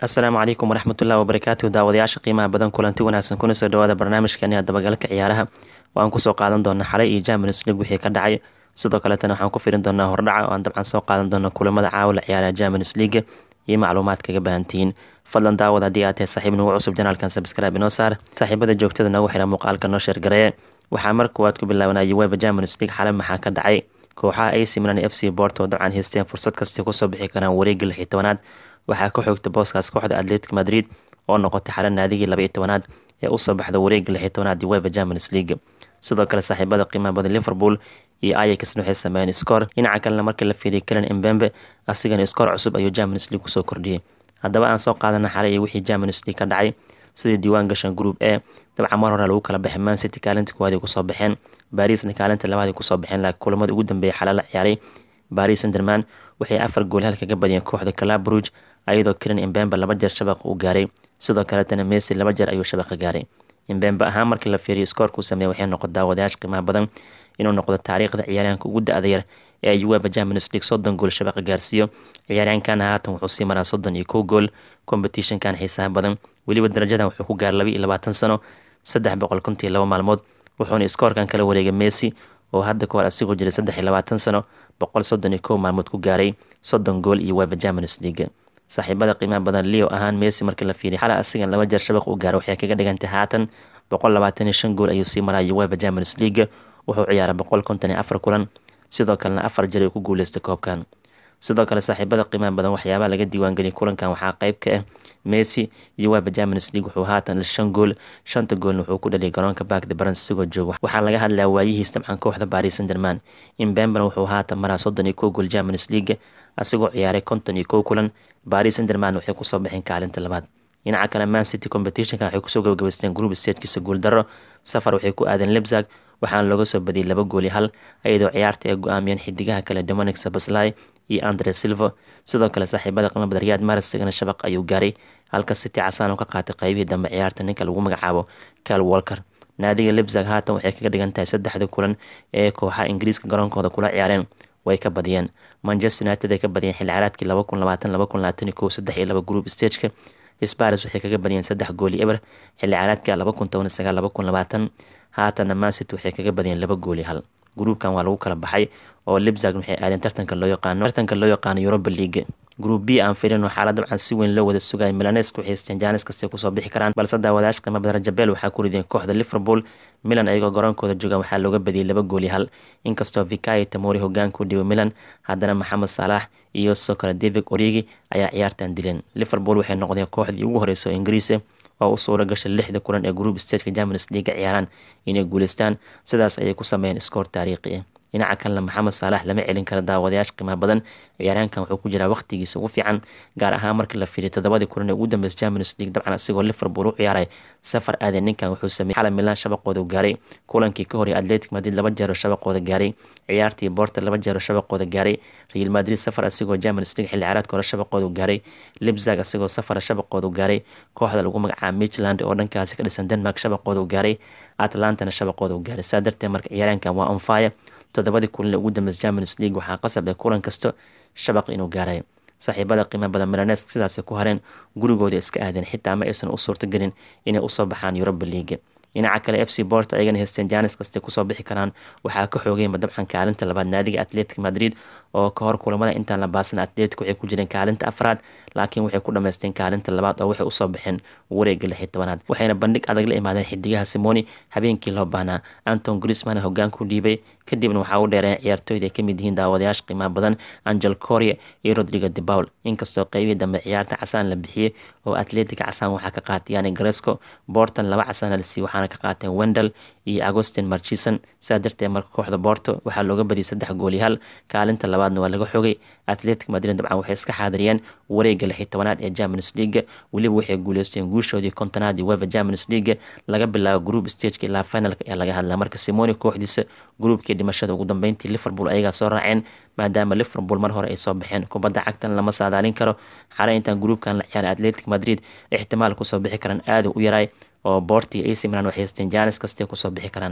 asalaamu calaykum waraxmatullahi wabarakaatu daawadayaasha qiimaha badan kulanti wanaagsan kuna soo dhawaada barnaamijkani dabagalka ciyaaraha oo aan kusoo qaadan doona xalay iyo Champions League wixii ka dhacay sidoo kaletana waxaan ku firin doonaa hordhaca oo aan dabcan soo qaadan doono kulamada caawa la ciyaaraha Champions League iyo macluumaad kaga baahantihiin fadlan daawad haddii aad tahay saaxiib nagu cusub janaalkan subscribe inoo saar saaxiibada joogtada nagu xira muuqaalka noo sheergareeye waxaa mar koowaad ku bilaabanaya UEFA Champions League xalay maxaa ka dhacay kooxaha AC Milan iyo FC Porto dabcan haysteen fursad kasta kusoo bixi karaan wareegga lix iyo tobanaad waxaa ka xoogta booskaas kooxda Atletico Madrid oo noqotay xalan naadigii laba iyo tobanaad ee usoo baxda wareegga lix iyo tobanaad UEFA Champions League sidoo kale saaxiibada qiimaha badan Liverpool iyo Ajax waxay sameeyeen score dhinaca kalena markii la fiiriyay Kylian Mbappe asigana score cusub ayuu Champions League kusoo kordhiyay haddaba aan soo qaadana xalay iyo wixii Champions League ka dhacay sidii diiwaan gashan group A dabcan mar hore lagu kala baxay Man City kaalinta koowaad ay kusoo baxeen Parisna kaalinta labaad ay kusoo baxeen laakiin kulamada ugu dambeeyay xalay la ciyaaray Paris Saint-Germain waxay afar gool hal kaga badiyeen kooxda Club Brugge ayadoo Kylian Mbappe laba jeer shabaq u gaaray sidoo kaletana Messi laba jeer ayuu shabaqa gaaray Mbappe ahaan markii la fiiriyo scoorka uu sameeyay waxay noqon daawadayaasha qiimaha badan inuu noqdo taariikhda ciyaaryahanka ugu da-da yar ee UEFA Champions League soddon gool shabaqa gaarsiiyo ciyaaryahankana haatan wuxuu sii maraa soddon iyo kow gool competitionkan xiisaha badan weliba darajadan wuxuu ku gaaray laba iyo labaatan sano saddex boqol konton iyo laba maalmood wuxuuna iskoorkan kala wareegay Messi oo hadda kahor asigoo jiray saddex iyo labaatan sano boqol soddon iyo kow maalmood ku gaaray soddon gool iyo UEFA Champions League saaxiibada qiimaha badan leo ahaan messi markii la fiiriy xalay asigan laba jeer shabaq u gaaro waxay kaga dhigantay haatan boqol labaatan iyo shan gool ayuu sii maraya UEFA Champions League wuxuu ciyaaray boqol konton iyo afar kulan sidoo kalena afar jeer ay ku guuleystay koobkan sidoo kale saaxiibada qiimaha badan waxyaabaha laga diiwaangeliyay kulankan waxaa qayb ka ah messi iyo UEFA Champions League wuxuu haatan shan gool shanta goolna wuxuu ku dhaliyay garoonka Parc des Princes isagoo jooga waxaa laga hadlayaa waayihiis dabcan kooxda Paris Saint-Germain Mbappe wuxuu haatan maraa soddon iyo kow gool Champions League asigoo ciyaaray konton iyo kow kulan Paris Saint-Germain waxay kusoo baxeen kaalinta labaad dhinaca kale Man City competitionka waxay kusoo gabagabaysteen group stagekiisa guuldaro safar waxay ku aadeen Leipzig waxaana looga soo badiyay laba gool iyo hal iyadoo ciyaarta ay go-aamiyeen xidigaha kale Dominic Szoboszlai iyo Andre Silva sidoo kale saaxiibada qiimo badan Riyad Mahrez isagana shabaq ayuu gaaray halka City casaan oo ka qaatay qaybihii dambe ciyaarta ninka lagu magacaabo Kyle Walker naadiga Leipzig haatan waxay kaga dhigan tahay saddexda kulan ee kooxaha Ingiriiska garoonkooda kula ciyaareen way ka badiyeen Manchester United ay ka badiyeen xilli ciyaareedkii laba kun labaatan laba kun labaatan iyo kow saddex iyo laba group stageka Spurs waxay kaga badiyeen saddex gool iyo eber xilli ciyaareedkii laba kun toban iyo sagaal laba kun labaatan haatana Man City waxay kaga badiyeen laba gool iyo hal gruupkan waa lagu kala baxay oo Leipzig waxay aadeen tartanka loo yaqaano tartanka loo yaqaano Europa League group B aan fiirino xaalad dabcan si weyn loo wada sugay Milanes waxay haysteen Janis kasta kusoo bixi karaan balse daawadayaasha qiimo badan Jabel waxaa ku rideen kooxda Liverpool Milan ayagoo garoonkooda jooga waxaa looga badiyay laba gool iyo hal inkastoo Fikayo Tomori hogaanku dhigo Milan haddana Mohamed Salah iyo sidoo kale David Origi ayaa ciyaartan dileen Liverpool waxay noqdeen kooxdii ugu horeysa oo Ingiriis oo u suura gashay lixda kulan ee group stageka Champions League ciyaaraan inay guuleystaan sidaas ayay ku sameeyeen iskoor taariikhi ah dhinaca kalena maxamed saalax lama celin karo daawadayaasha qiimaha badan ciyaaryahankan wuxuu ku jiraa waqtigiisa ugu fiican gaar ahaan markii la fiiriyo toddobadii kulan ee ugu dambeysay Champions League dabcan asigoo Liverpool u ciyaaray safar aadan ninkan wuxuu sameeyay xalay Milan shabaqooda u gaaray kulankii ka horeeyay Atletico Madrid laba jeer oo shabaqooda gaaray ciyaartii Porto laba jeer oo shabaqooda gaaray Real Madrid safar asigoo Champions League xilli ciyaareedka hore shabaqooda u gaaray Leipzig asigoo safar shabaqooda u gaaray kooxda lagu magacaabo Midtjylland oo dhankaasi ka dhisan Denmark shabaqooda u gaaray Atlantana shabaqooda u gaaray saa darteed marka ciyaaryahankan waa on fire toddobadii kulan ee ugu dambeysay Champions League waxaa qasab ah kulan kasto shabaq inuu gaaray saaxiibada qiimaha badan Milanes sidaas ku hareen gurigooda iska aadeen xitaa ma aysan u suurtagelin inay usoo baxaan Europa League dhinaca kale FC Porto ayagana haysteen Janis kasta kusoo bixi karaan waxaa ka xoogayma dabcan kaalinta labaad naadiga Atletico Madrid oo ka hor kulamada intaan la baasan Atletico waxay ku jireen kaalinta afraad laakiin waxay ku dhameysteen kaalinta labaad oo waxay usoo baxeen wareegga lix iyo tobanaad waxayna bandhig adag la imaadeen xidigaha Simoni habeenkii loo baahnaa Anton Griezmann hogaanku dhiibay kadibna waxaa u dheereen ciyaartooyda ay ka mid yihiin daawadayaasha qiimaha badan Angel Correa iyo Rodrigo de Paul inkastoo qaybihii dambe ciyaarta casaan la bixiyey oo Atletico casaan waxaa ka qaatay Yani Gresco Porto laba casaan la siiyey waxaana ka qaateen Wendell iyo Agustin Marchison saa darteed marka kooxda Porto waxaa looga badiyay saddex gool iyo hal kaalinta labaadna waa laga xogay Atletico Madrid dabcan waxay iska xaadiriyeen wareegga lix iyo tobanaad ee Champions League weliba waxay guuleysteen guushoodii kontonaad ee UEFA Champions League laga bilaabo group stageka ilaa finalka ayaa laga hadlaa marka Simone kooxdiisa groupkii dhimashada ugu dambeyntii Liverpool ayagaa soo raaceen maadaama Liverpool mar hore ay soo baxeen kubadda cagtan lama saadaalin karo xalay intaan groupkan la ciyaaray Atletico Madrid ixtimaal kusoo bixi karaan aad u yaraay oo Porto iyo AC Milan waxay haysteen Janis kasta kusoo bixi karaan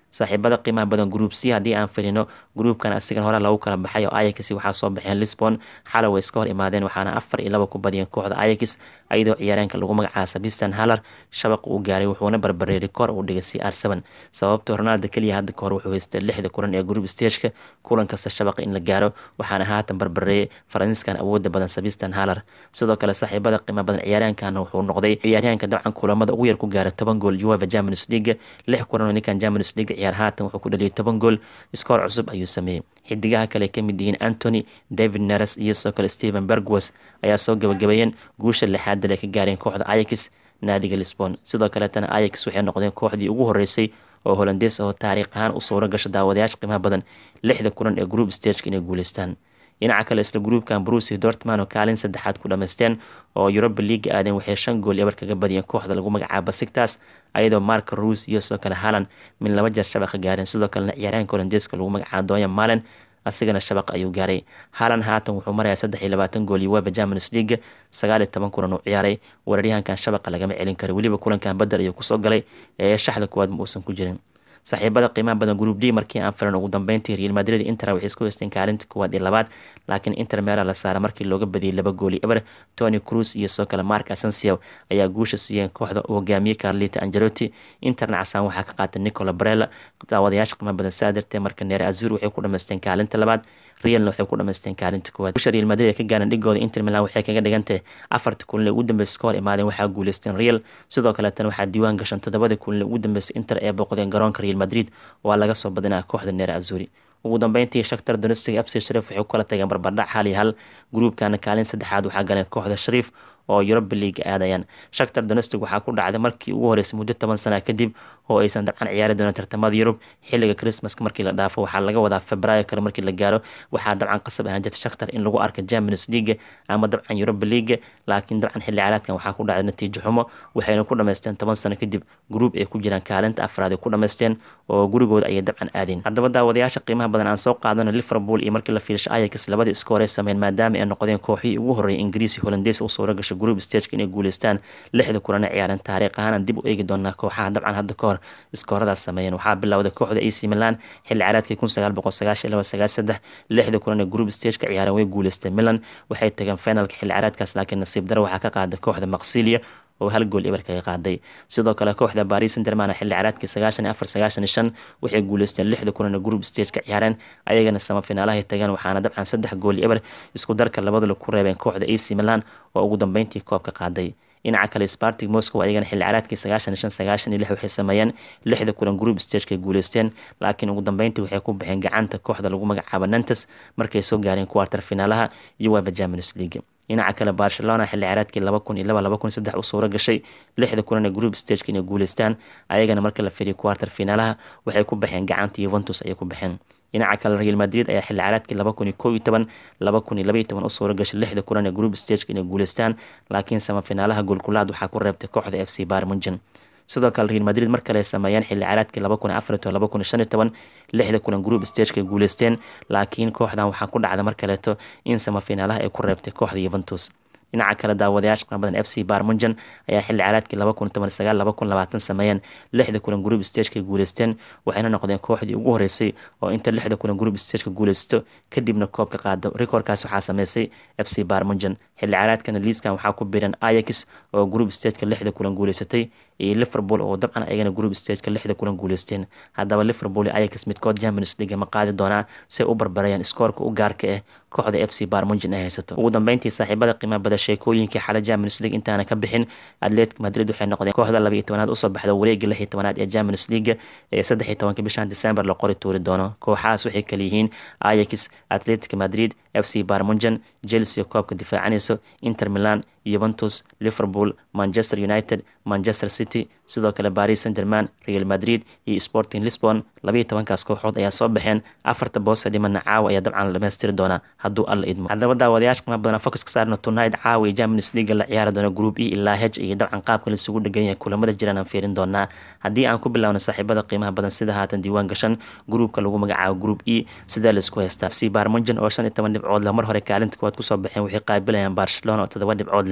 saaxiibada qiimaha badan group c haddii aan firino gruupkan asigan hore lagu kala baxay oo ayax waxaa soo baxeen lisbon xalay way iska hor imaadeen waxaana afar iyo laba ku badiyeen kooxda ayax ayadoo ciyaareenka lagu magacaaba sabistan haller shabaq uu gaaray wuxuuna barbaray rikoor uu dhigay c r seven sababto ronaldo keliya hadda kahor wuxuu haystay lixda kulan ee group stageka kulan kasta shabaqa in la gaaro waxaana haatan barbareeyay faransiiskan awooda badan sabistan haller sidoo kale saaxiibada qiimaha badan ciyaaryahankana wuxuu noqday ciyaaryahanka dabcan kulamada ugu yar ku gaara toban gool ueva champions league lix kulan oo ninkan champions league ciyaar haatan wuxuu ku dhaliyay toban gool iskoor cusub ayuu sameeyey xidigaha kale ka mid yihiin antony david neres iyo sidoo kale stephen bergwas ayaa soo gabagabeeyeen guusha lixaad dal ay ka gaareen kooxda ayax naadiga lisbon sidoo kaleetana ayax waxay noqdeen kooxdii ugu horeysay oo holandees oo taariikh ahaan u suuro gasha daawadayaasha qiimaha badan lixda kulan ee group stageka inay guuleystaan dhinaca kale isla gruupkan brusi dortman oo kaalin saddexaad ku dhamaysteen oo yuroba liiga aadeen waxay shan gool ebar kaga badiyeen kooxda lagu magacaaba sigtas ayadoo mark ruus iyo sidoo kale halan min laba jeer shabaqa gaareen sidoo kalena ciyaaryahanka holandeeska lagu magacaaba donya malen asigana shabaq ayuu gaaray halan haatan wuxuu marayaa saddex iyo labaatan gool iyo weba champions league sagaal iyo toban kulan uu ciyaaray weeraryahankan shabaqa lagama celin karo weliba kulankan badel ayuu kusoo galay ee shaxda kuwaad ma uusan ku jirin saaxiibada qiimaha badan group d markii aan filan ugu dambeyntii real madrid inter waxay isku haysteen kaalinta kuwaad iyo labaad laakiin inter meela la saara markii looga badiyey laba gooli eber tony cruz iyo sidoo kale mark asensio ayaa guusha siiyeen kooxda u hogaamiyey carlita angelotti interna casaan waxaa ka qaatay nicola barella daawadayaasha qiimaha badan saa dartee marka neer azur waxay ku dhamaysteen kaalinta labaad realna waxay ku dhamaysteen kaalinta koowaad guusha real madrid ee ka gaaran dhigooda inter milan waxay kaga dhigantahay afarta kulan ee ugu dambeysay ka hor imaadeen waxaa guuleysteen real sidoo kaleetana waxaa diiwaan gashan toddobada kulan ee ugu dambeysay inter ee booqdeen garoonka real madrid waa laga soo badinaa kooxda neer azuri ugu dambeyntii shaktar donestig fc shariif waxay ku kala tageen barbardhac hal iyo hal gruupkana kaalin saddexaad waxaa galeen kooxda shariif oo yuroba liiga aadayaan shaktar donestig waxaa ku dhacday markii ugu horeysay muddo toban sana kadib oo aysan dabcan ciyaari doonin tartamada yurub xilliga christmaska markii la dhaafo waxaa laga wadaa februaayo kale markii la gaaro waxaa dabcan qasab ahaan jirta shaktar in lagu arka champions league ama dabcan yuroba league laakiin dabcan xilli caraadkan waxaa ku dhacday natiijo xumo waxayna ku dhamaysteen toban sano kadib gruub ay ku jiraan kaalinta afraad ay ku dhamaysteen oo gurigooda ayay dabcan aadeen haddaba daawadayaasha qiimaha badan aan soo qaadano liverpool iyo markii la fiirsho ayax labadii iskoorey sameyn maadaama ay noqdeen kooxihii ugu horreeyay ingiriisi holandees u suura gashay group stageka inay guuleystaan lixda kulana ciyaareen taariikh ahaan dib u eegi doonaa kooxaha dabcan hadda ka hor iskooradaas sameeyeen waxaa bilowday kooxda ac milan xilli caraadkii kun sagaal boqol sagaashan laba sagaal saddex lixda kulan ee group stageka ciyaareen way guuleysteen milan waxay tageen finalka xilli caraadkaas laakiin nasiib daro waxaa ka qaaday kooxda maqsilia oo hal gool eber kaga qaaday sidoo kale kooxda baris sanderman xilli caraadkii sagaashan iyo afar sagaashan iyo shan waxay guuleysteen lixda kulan ee group stageka ciyaareen ayagana samafinaalahay tageen waxaana dabcan saddex gool eber isku darka labadula ku reebeen kooxda ac milan oo ugu dambeyntii koobka qaaday dhinaca kale spartig moscow ayagana xilli caraadkii sagaashan iyo shan sagaashan iyo lix waxay sameeyeen lixda kulan group stagekay guuleysteen laakiin ugu dambeyntii waxay ku baxeen gacanta kooxda lagu magacaabo nantes markay soo gaareen kuwartar finaalaha iyo weba champions league dhinaca kale barcelona xilli caraadkii laba kun iyo laba laba kun saddex u suuro gashay lixda kulan ee group stageka inay guuleystaan ayagana marka la firiyo kuwartar finaalaha waxay ku baxeen gacanta yuventus ayay ku baxeen dhinaca kale real madrid ayaa xilli caraadkii laba kun iyo kow iyo toban laba kun iyo laba iyo toban u suuro gashay lixda kulan ee group stageka inay guuleystaan laakiin samafinaalaha goolkulaad waxaa ku reebtay kooxda f c barmunjan sidoo kale real madrid mar kale ay sameeyeen xilli caraadkii laba kun iyo afar iyo toban laba kun iyo shan iyo toban lixda kulan group stageka ay guuleysteen laakiin kooxdan waxaa ku dhacda mar kaleeto in samafinaalaha ay ku reebtay kooxda yuventus dhinaca kale daawadayaasha qiimo badan f c barmunjan ayaa xilli caraadkii laba kun toban sagaal laba kun labaatan sameeyeen lixda kulan group stageka guuleysteen waxayna noqdeen kooxdii ugu horeysay oo inta lixda kulan group stageka guuleysto kadibna koobka qaado rikoorkaas waxaa sameysay f c barmunjan xilli caraadkana liiskan waxaa ku biiran ayax oo group stageka lixda kulan guuleysatay iyo liverpool oo dabcan ayagana group stageka lixda kulan guuleysteen haddaba liverpool iyo ayax midkood champions league ma qaadi doonaa say u barbarayaan iskoorka u gaarka ah kooxda f c barmunjan ay haysato ugu dambeyntii saaxiibada qiimaha bada sheekooyinkii xala champions league intaana ka bixin atletic madrid waxay noqdeen kooxda laba iyo tobanaad usoo baxda wareega lix iyo tobanaad ee champions league ee saddex iyo tobanka bishan december la qori tuuri doono kooxahaas waxay kala yihiin ayax atletic madrid f c barmunjan chelsea koobka difaacanayso inter milan yuventus liverpool manchester united manchester city sidoo kale paris saint german real madrid iyo sporting lisbon labaiyo tobankaas kooxood ayaa soo baxeen afarta boose dhimana caawa ayaa dabcan la dhamaystiri doonaa hadduu alla idmo haddaba daawadayaasha qiima badan focus ka saarna tonight caawa iyo champions league la ciyaari doono group e ilaa h iyo dabcan qaabka laisugu dhegan yahay kulamada jiraan aan fiirin doonaa haddii aan ku bilaawno saaxiibada qiimaha badan sida haatan diiwaan gashan gruupka lagu magacaabo group e sidaa laisku haystaa fc barmunjan oo shan iyo toban dhibcood la mar hore kaalinta koowaad kusoo baxeen waxay qaabilayaan barcelona oo todoba dhibcood leh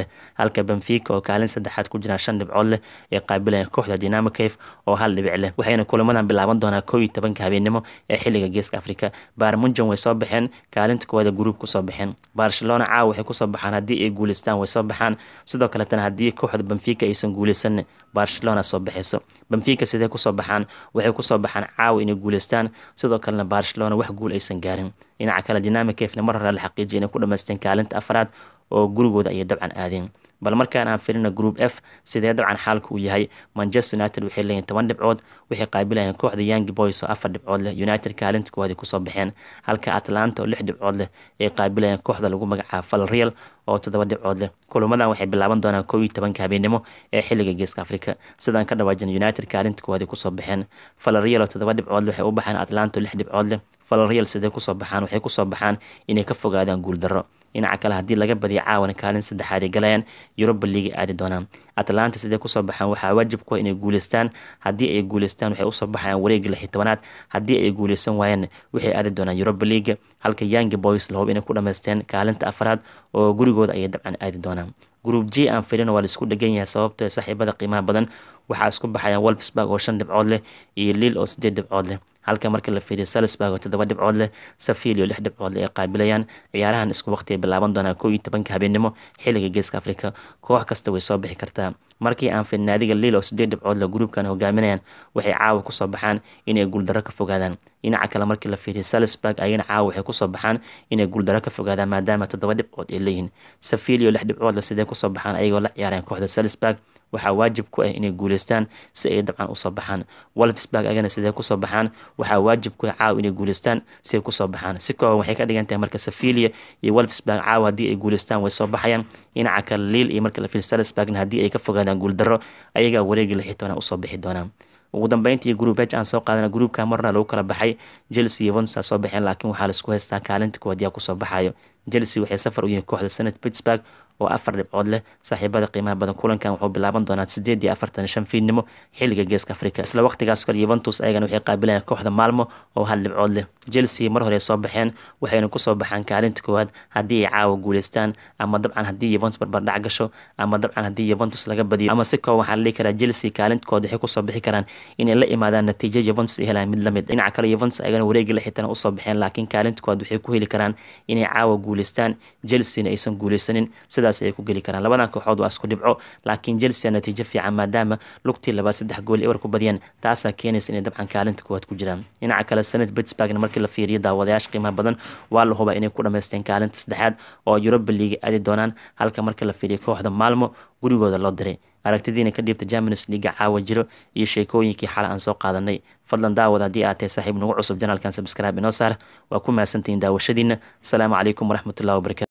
leh halka benfica oo kaalin saddexaad ku jiraan shan dhibcood leh ee qaabilayaan kooxda dynamo cave oo hal dhibic leh waxayna kulamadan bilaaban doonaa kow iyo tobanka habeenimo ee xilliga geeska afrika baarmunjan way soo baxeen kaalinta koowaada gruub kusoo baxeen barcelona caawa waxay kusoo baxaan haddii ay guuleystaan way soo baxaan sidoo kaletana haddii kooxda benfica aysan guuleysan barcelona soo baxayso benfica sidee kusoo baxaan waxay kusoo baxaan caawa inay guuleystaan sidoo kalena barcelona wax guul aysan gaarin dhinaca kale dynamic cafena mar hore la xaqiijiyay inay ku dhamaysteen kaalinta afraad oo gurigooda ayay dabcan aadeen bal markaan aan filina group f sidee dabcan xaalka uu yahay manchester united waxay leeyihin toban dhibcood waxay qaabilayeen kooxda young boys oo afar dhibcood leh united kaalinta koowaad kusoo baxeen halka atlanta oo lix dhibcood leh ay qaabilayeen kooxda lagu magacaabo valreal oo toddoba dhibcood leh kulamadan waxay bilaaban doonaan kow iyo tobanka habeenimo ee xilliga geeska afrika sidaan ka dhawaajin united kaalinta koowaad kusoo baxeen valreal oo toddoba dhibcood waxay u baxeen atlanta oo lix dhibcood leh valreal sidee kusoo baxaan waxay kusoo baxaan inay ka fogaadaan guuldarro dhinaca kale haddii laga badiyo caawana kaalin saddexaad ay galayaan yuroba liiga aadi doonaan atlanta sidee kusoo baxaan waxaa waajib ku inay guuleystaan haddii ay guuleystaan waxay usoo baxayaan wareega lix iyo tobanaad haddii ay guuleysan waayaan waxay aadi doonaan yuroba liiga halka yangi boys la hubo inay ku dhamaysteen kaalinta afraad oo gurigooda ayay dabcan aadi doonaan group g aan filino waa laisku dhegan yahay sababtoo saaxiibada qiimaha badan waxaa isku baxayaan wolfsburg oo shan dhibcood leh iyo liil oo sideed dhibcood leh halka marka la fiiriyo salisburg oo toddoba dhibcood leh safil iyo lix dhibcood leh ay qaabilayaan ciyaarahan isku waqti ay bilaaban doonaan kow iyo tobanka habeenimo xilliga geeska afrika koox kasta way soo bixi kartaa markii aan filin naadiga liil oo sideed dhibcood leh gruubkan hogaaminayaan waxay caawa kusoo baxaan inay guuldarro ka fogaadaan dhinaca kale markii la fiiriyo salisburg ayagana caawa waxay kusoo baxaan inay guuldarro ka fogaadaan maadaama toddoba dhibcood ay leeyihiin safil iyo lix dhibcood leh sidee kusoo baxaan ayagoo la ciyaareen kooxda salisburg waxaa waajib ku ah inay guuleystaan si ay dabcan usoo baxaan wolfsburg agana sidee kusoo baxaan waxaa waajib ku ah caawa inay guuleystaan si ay kusoo baxaan si kooban waxay ka dhigan tahay marka safilia iyo wolfsburg caawa haddii ay guuleystaan way soo baxayaan dhinaca kale liil iyo marka la fiil salisburgna haddii ay ka fogaadaan guuldarro ayagaa wareegii lix iyo tobanaa usoo bixi doonaan ugu dambeyntii group h aan soo qaadana groupka marna lagu kala baxay chelsea iyo vonsa soo baxeen laakiin waxaa laisku haystaa kaalinta koowaad yaa kusoo baxayo chelsea waxay safar u yihiin kooxda senate pittsburg oo afar dhibcood leh saaxiibada qiimaha badan kulankan wuxuu bilaaban doonaa sideed iyo afartan shan fiidnimo xilliga geeska afrika isla waqtigaas kale yuventus ayagana waxay qaabilayaan kooxda maalmo oo hal dhibcood leh chelsea mar hore soo baxeen waxayna kusoo baxaan kaalinta koowaad haddii ay caawa guuleystaan ama dabcan haddii yuventus barbardhac gasho ama dabcan haddii yuventus laga badiyo ama si kooban waxaa la dhihi karaa chelsea kaalinta koowaad waxay kusoo bixi karaan inay la imaadaan natiijo yuventus ay helaan mid lamid dhinaca kale yuventus ayagana wareegi lixitana usoo baxeen laakiin kaalinta koowaad waxay ku heli karaan inay caawa guuleystaan chelseana aysan guuleysanin sidaas ay ku geli karaan labadan kooxood waa isku dhibco laakiin chelsea natiijo fiican maadaama lugtii labaad saddex gool ewer ku badiyeen taasaa keenaysa inay dabcan kaalinta koowaad ku jiraan dhinaca kale sanad pittsburgna markii la fiiriyo daawadayaasha qiimaha badan waa la hubaa inay ku dhamaysteen kaalinta saddexaad oo yuroba liiga aadi doonaan halka marka la fiiriyo kooxda maalmo gurigooda loo diray aragtidiina ka dhiibta germanis liiga caawa jiro iyo sheekooyinkii xala aan soo qaadanay fadlan daawad haddii aad tahay saaxiib nagu cusub janaalkan sabscribe inoo saar waa ku mahadsantihiin daawashadiina asalaamu calaykum waraxmatullahi wabarakatu